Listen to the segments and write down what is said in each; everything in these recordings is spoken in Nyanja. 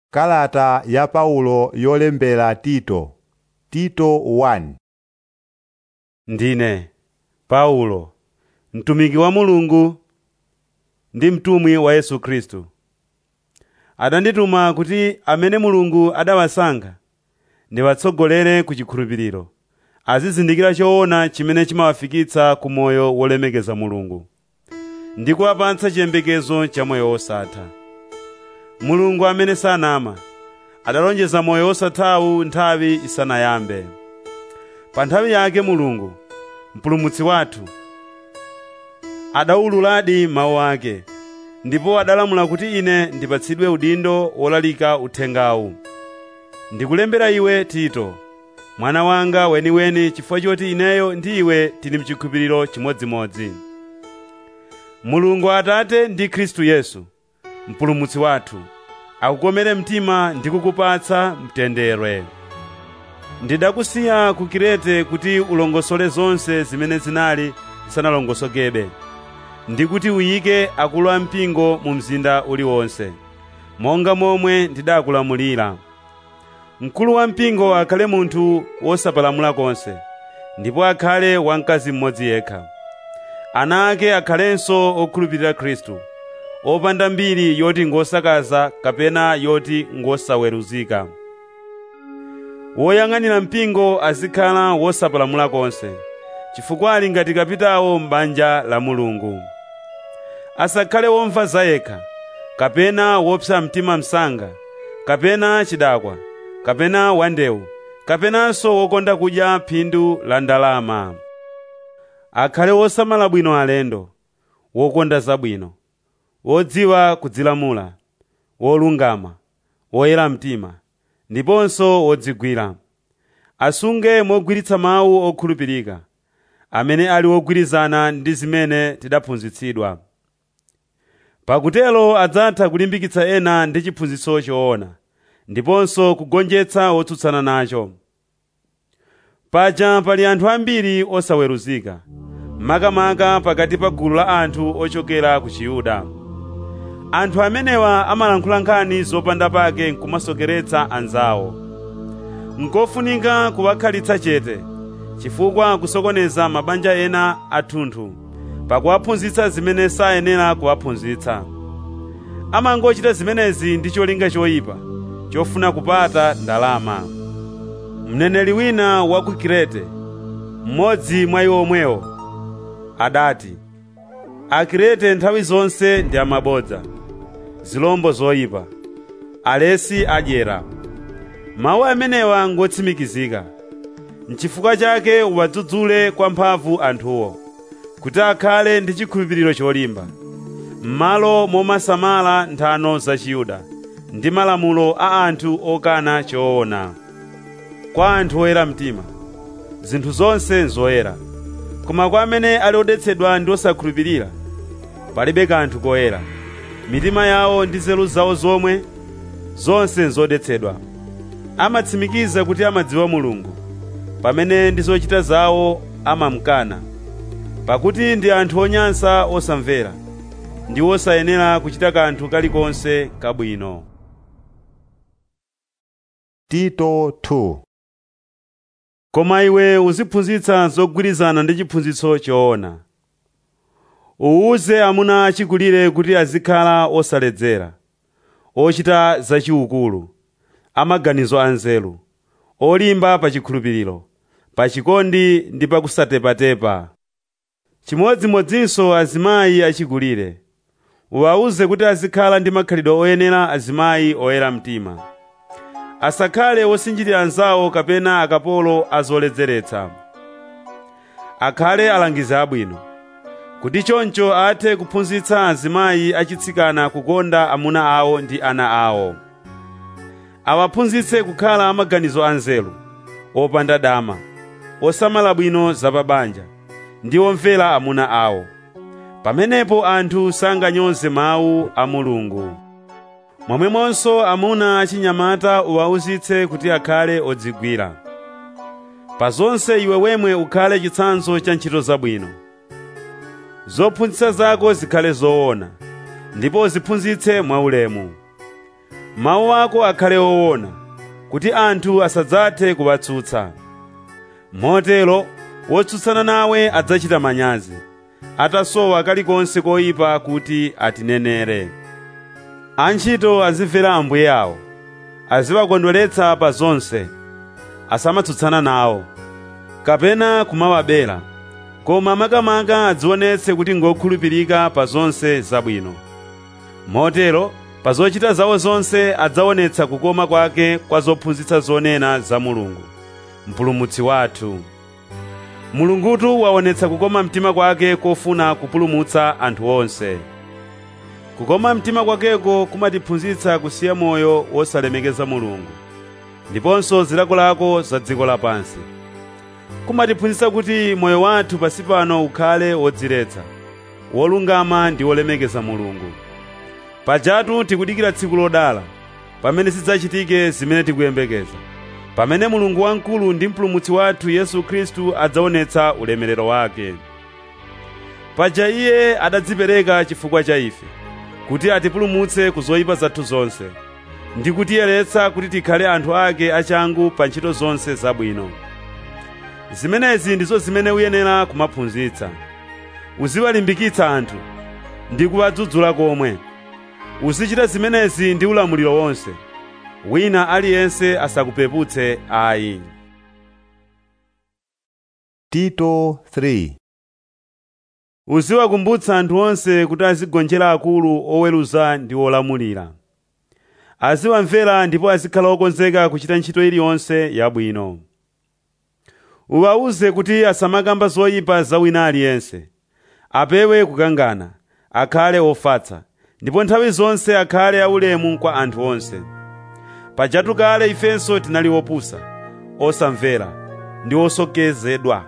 Kalata ya Paulo yolembera Tito Tito 1 Ndine Paulo, mtumiki wa Mulungu ndi mtumwi wa Yesu Khristu. Adandituma kuti amene Mulungu adawasankha ndiwatsogolere ku chikhulupiriro, azizindikira choona chimene chimawafikitsa ku moyo wolemekeza Mulungu, ndi kuwapatsa chiyembekezo cha moyo wosatha. Mulungu amene sanama adalonjeza moyo wosathawu nthawi isanayambe. Pa nthawi yake Mulungu, mpulumutsi wathu, adawululadi mawu ake, ndipo adalamula kuti ine ndipatsidwe udindo wolalika uthengawu. Ndikulembera iwe Tito, mwana wanga weniweni chifukwa choti ineyo ndi iwe tili mchikhulupiriro chimodzimodzi. Mulungu Atate ndi Khristu Yesu, mpulumutsi wathu, akukomere mtima ndi kukupatsa mtendere. Ndidakusiya ku Kirete kuti ulongosole zonse zimene zinali zisanalongosokebe, ndi kuti uyike akulu ampingo mu mzinda uliwonse, monga momwe ndidakulamulira. Mkulu wampingo akhale munthu wosapalamula konse, ndipo akhale wamkazi mmodzi yekha. Ana ake akhalenso okhulupirira Khristu, opanda mbiri yoti ngosakaza kapena yoti ngosaweruzika. Woyang'anira mpingo azikhala wosapalamula konse, chifukwa ali ngati kapitawo m'banja la Mulungu. Asakhale womva zayekha, kapena wopsa mtima msanga, kapena chidakwa, kapena wandewu, kapenanso wokonda kudya phindu la ndalama. Akhale wosamala bwino alendo, wokonda zabwino, wodziwa kudzilamula, wolungama, woyera mtima, ndiponso wodzigwira. Asunge mogwiritsa mawu okhulupirika, amene ali wogwirizana ndi zimene tidaphunzitsidwa. Pakutelo adzatha kulimbikitsa ena ndi chiphunzitso choona, ndiponso kugonjetsa wotsutsana nacho. Paja pali anthu ambiri osaweruzika, makamaka pakati pa gulu la anthu ochokera ku Chiyuda. Anthu amenewa amalankhula nkhani zopanda pake nkumasokeretsa anzawo. Nkofunika kuwakhalitsa chete, chifukwa kusokoneza mabanja ena athunthu, pakuwaphunzitsa zimene sayenera kuwaphunzitsa. Amangochita zimenezi ndi cholinga choyipa, chofuna kupata ndalama. Mneneri wina wa ku Kirete, mmodzi mwa iwo omwewo, adati, Akirete nthawi zonse ndi amabodza, zilombo zoyipa, alesi adyera. Mawu amenewa ngotsimikizika. N'chifukwa chake uwadzudzule kwa mphamvu anthuwo, kuti akhale ndi chikhulupiriro cholimba, m'malo momasamala nthano za Chiyuda ndi malamulo a anthu okana choona. Kwa anthu oyera mtima, zinthu zonse nzoyera, koma kwa amene ali odetsedwa ndi osakhulupirira, palibe kanthu koyera. Mitima yawo ndi nzeru zawo zomwe, zonse nzodetsedwa. Amatsimikiza kuti amadziwa Mulungu, pamene ndi zochita zawo amamkana, pakuti ndi anthu onyansa osamvera, ndi osayenera kuchita kanthu kalikonse kabwino. Tito 2 Koma iwe uziphunzitsa zogwirizana ndi chiphunzitso choona. Uwuze amuna achikulire kuti azikhala osaledzera, ochita zachiukulu, amaganizo anzeru, olimba pa chikhulupiriro, pa chikondi ndi pa kusatepatepa. Chimodzimodzinso azimayi achikulire. Uwawuze kuti azikhala ndi makhalidwe oyenera azimayi oyera mtima. Asakhale osinjirira anzawo kapena akapolo azoledzeretsa. Akhale alangizi abwino, kuti choncho athe kuphunzitsa azimayi achitsikana kukonda amuna awo ndi ana awo. Awaphunzitse kukhala amaganizo anzeru, opanda dama, osamala bwino zapabanja, ndi omvera amuna awo. Pamenepo anthu sanganyoze mawu a Mulungu. Momwemonso amuna achinyamata uwawuzitse kuti akhale odzigwira. Pa zonse iwe wemwe ukhale chitsanzo cha ntchito zabwino. Zophunzitsa zako zikhale zoona, ndipo uziphunzitse mwaulemu. mawu ako akhale owona kuti anthu asadzathe kuwatsutsa motero wotsutsana nawe adzachita manyazi atasowa kalikonse koyipa kuti atinenere antchito azimvera ambuye awo aziwakondweretsa pa zonse asamatsutsana nawo kapena kumawabera koma makamaka adzionetse kuti ngokhulupirika pa zonse zabwino motero pa zochita zawo zonse adzaonetsa kukoma kwake kwa zophunzitsa zonena za mulungu mpulumutsi wathu mulungutu waonetsa kukoma mtima kwake kofuna kupulumutsa anthu onse kukoma mtima kwakeko kumatiphunzitsa kusiya moyo wosalemekeza mulungu ndiponso zilakolako za dziko lapansi kumatiphunzitsa kuti moyo wathu pasi pano ukhale wodziretsa wolungama ndi wolemekeza mulungu pajatu tikudikira tsiku lodala pamene zidzachitike zimene tikuyembekeza pamene mulungu wamkulu ndi mpulumutsi wathu yesu khristu adzaonetsa ulemerero wake paja iye adadzipereka chifukwa cha ife kuti atipulumutse ku zoyipa zathu zonse ndi kutiyeretsa kuti tikhale anthu ake achangu pa ntchito zonse zabwino zimenezi ndizo zimene uyenera kumaphunzitsa uziwalimbikitsa anthu ndi kuwadzudzula komwe uzichita zimenezi ndi ulamuliro wonse wina aliyense asakupeputse ayi tito 3 uziwakumbutsa anthu onse kuti azigonjera akulu oweruza ndi olamulira aziwamvera ndipo azikhala okonzeka kuchita ntchito iliyonse yabwino uwawuze kuti asamakamba zoyipa za wina aliyense apewe kukangana akhale ofatsa ndipo nthawi zonse akhale aulemu kwa anthu onse pajatu kale ifenso tinali opusa osamvera ndi osokonezedwa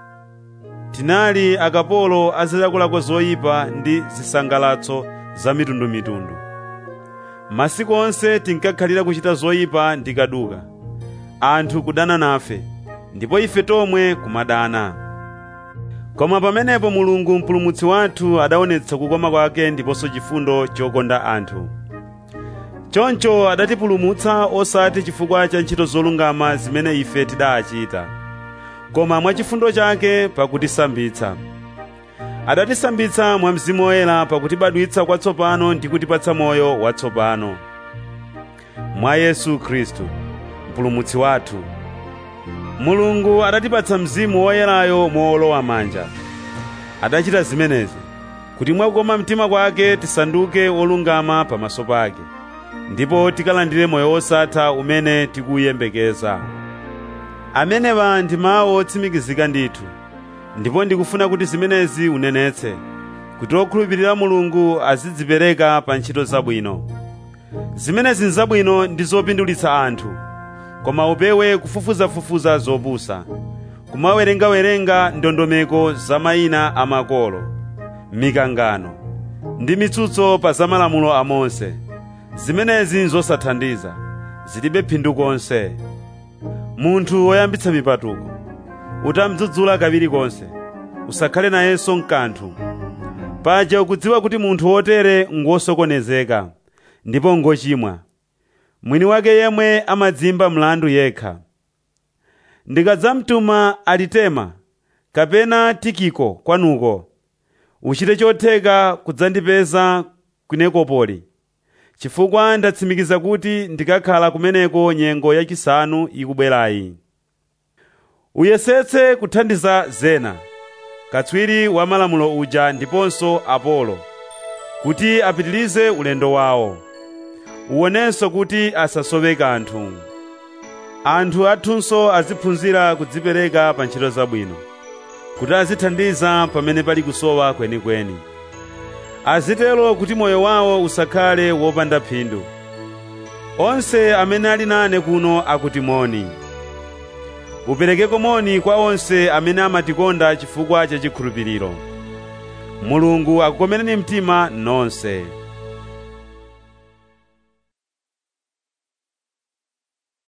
tinali akapolo azilakolako zoyipa ndi zisangalatso za mitundumitundu masiku onse tinkakhalira kuchita zoyipa ndi kaduka anthu kudana nafe ndipo ife tomwe kumadana koma pamenepo mulungu mpulumutsi wathu adaonetsa kukoma kwake ndiponso chifundo chokonda anthu choncho adatipulumutsa osati chifukwa cha ntchito zolungama zimene ife tidachita koma mwachifundo chake pakutisambitsa adatisambitsa mwa mzimu woyera pakutibadwitsa kwatsopano ndi kutipatsa moyo watsopano mwa yesu khristu mpulumutsi wathu mulungu adatipatsa mzimu woyerayo mowolowa manja adachita zimenezi kuti mwakukoma mtima kwake tisanduke olungama pamaso pake ndipo tikalandire moyo wosatha umene tikuyembekeza amenewa ndi mawu otsimikizika ndithu ndipo ndikufuna kuti zimenezi unenetse kuti okhulupirira mulungu azidzipereka pa ntchito zabwino zimenezi nzabwino ndi zopindulitsa anthu koma upewe kufufuzafufuza zopusa kumawerengawerenga ndondomeko za mayina a makolo mikangano ndi mitsutso pa za malamulo a mose zimenezi nzosathandiza zilibe phindu konse munthu woyambitsa mipatuko utamdzudzula kawiri konse usakhale nayenso mkanthu paja ukudziwa kuti munthu wotere ngosokonezeka ndipo ngochimwa mwini wake yemwe amadzimba mlandu yekha ndikadzamtuma alitema kapena tikiko kwanuko uchite chotheka kudzandipeza ku Nikopoli chifukwa ndatsimikiza kuti ndikakhala kumeneko nyengo yachisanu ikubwerayi uyesetse kuthandiza zena katswiri wa malamulo uja ndiponso apolo kuti apitilize ulendo wawo uwonenso kuti asasowe kanthu anthu athunso aziphunzira kudzipereka pa ntchito zabwino kuti azithandiza pamene pali kusowa kwenikweni azitero kuti moyo wawo usakhale wopanda phindu onse amene ali nane kuno akuti moni uperekeko moni kwa onse amene amatikonda chifukwa cha chikhulupiriro mulungu akukomereni mtima nonse